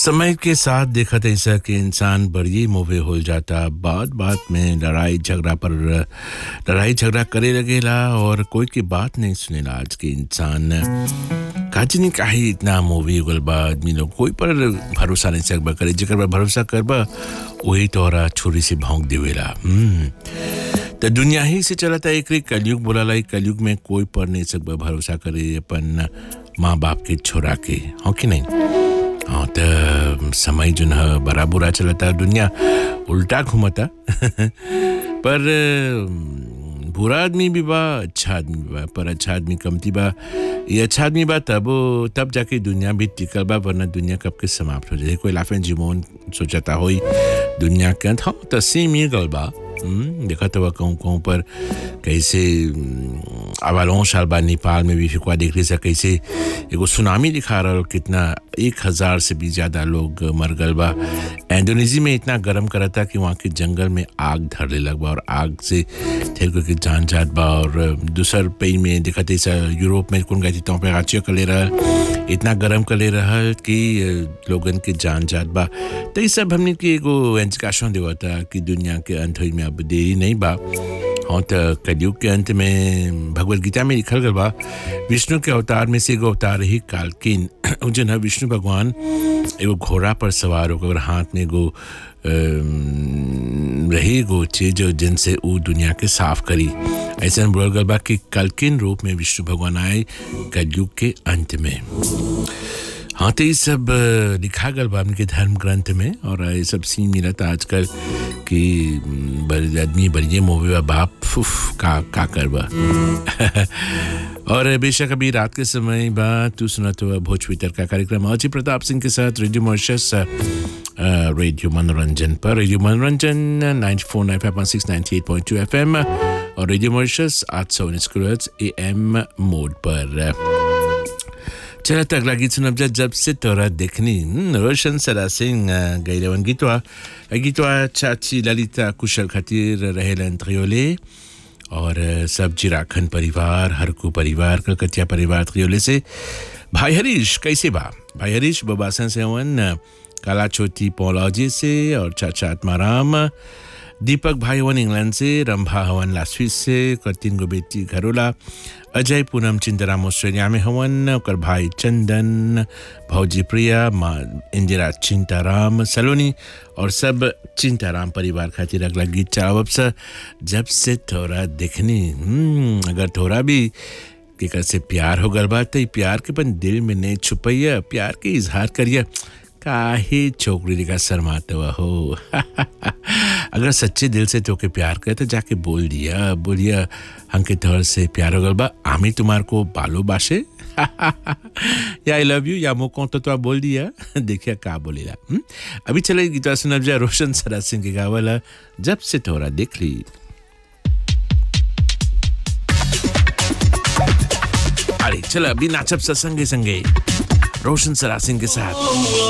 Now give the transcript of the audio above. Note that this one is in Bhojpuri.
समय के साथ देखत ऐसा कि इंसान बड़ी मोहे हो जाता बात बात में लड़ाई झगड़ा पर लड़ाई झगड़ा करे लगेला और कोई की बात नहीं सुनेला आज के इंसान काजनी काहे इतना मूवी गल बा आदमी लोग कोई पर भरोसा नहीं सकबा करे जेकर पर भरोसा करबा वही तोरा छुरी से भौंक देवेला हम्म तो दुनिया ही से चलता एक कलयुग बोला ई कलयुग में कोई पर नहीं सकबा भरोसा करे अपन माँ बाप के छोरा के हो कि नहीं हाँ तो समय जो है बड़ा बुरा चलता दुनिया उल्टा घूमता पर बुरा आदमी भी बा अच्छा आदमी भी बा पर अच्छा आदमी कमती बा ये अच्छा आदमी बा तब तब जाके दुनिया भी टिकल बा वरना दुनिया कब के समाप्त हो जाए कोई लाफें जीवन सोचता होई दुनिया के अंत हाँ तो सेम ये गल बा देखा तो कहूँ कहूँ पर कैसे अवालों साल बाद नेपाल में भी फिकवा देख रही से कैसे एगो सुनामी दिखा रहा कितना एक हज़ार से भी ज़्यादा लोग मर गल बा इंडोनेशिया में इतना गर्म करा था कि वहाँ के जंगल में आग धरने लग बा और आग से ठेर के जान जात बा और दूसर पे में देखा ऐसा यूरोप में कौन गई तो पे आचिया कर ले रहा इतना गर्म कर ले रहा कि लोगन के जान जात बा तो ये सब हमने की एगो एंचकाशों देवा था कि दुनिया के अंत में अब देरी नहीं बा हाँ तो कलयुग के अंत में भगवत गीता में लिखल गल बा विष्णु के अवतार में से एगो अवतार ही कालकिन जो है विष्णु भगवान एगो घोड़ा पर सवार होकर हाथ में एगो रही एगो चीज जिनसे वो दुनिया के साफ करी ऐसा बोल गल बा कि कलकिन रूप में विष्णु भगवान आए कलयुग के अंत में हाँ तो ये सब लिखा गल बा के धर्म ग्रंथ में और ये सब सीन मिला था आजकल कि बड़े आदमी बड़िए मोबे बाप फुफ का का करबा और बेशक अभी रात के समय बाद तू सुना तो भोजपुरी का कार्यक्रम अजय प्रताप सिंह के साथ रेडियो मॉर्शस रेडियो मनोरंजन पर रेडियो मनोरंजन ninety four nine five point six ninety eight point two F M और रेडियो मॉर्शस आठ सौ उन्नीस ए एम मोड पर चला तो अगला गीत सुनब जा जब से तोरा देखनी रोशन सरा सिंह गैरवन गीतवा गीतवा चाची ललिता कुशल खातिर रहेलन त्रियोले और सब जिराखन परिवार हरकू परिवार कलकतिया परिवार त्रियोले से भाई हरीश कैसे बा भाई हरीश बबासन से हवन काला छोटी पौलौजी से और चाचा आत्माराम दीपक भाई हवन इंग्लैंड से रंभा हवन लास्विस से तीन गो बेटी घरोला अजय पूनम चिंतराम ऑस्ट्रेलिया में हवन और भाई चंदन भौजी प्रिया माँ इंदिरा चिंताराम सलोनी और सब चिंताराम परिवार खातिर अगला गीत चाहब से जब से थोड़ा देखनी अगर थोड़ा भी केकर से प्यार हो गल बात प्यार के पन दिल में नहीं छुपैया प्यार के इजहार करिए काहे छोकरी का शर्माते हुआ हो अगर सच्चे दिल से तोके प्यार करे तो जाके बोल दिया बोलिया हमके तौर से प्यार हो गल बा आमी तुम्हार को बालो बासे या आई लव यू या मोको तो, तो बोल दिया देखिए का बोलेला अभी चले गीता सुनब जा रोशन सरा सिंह के गावला जब से तोरा देख ली अरे चलो अभी नाचब संगे संगे रोशन सरा सिंह के साथ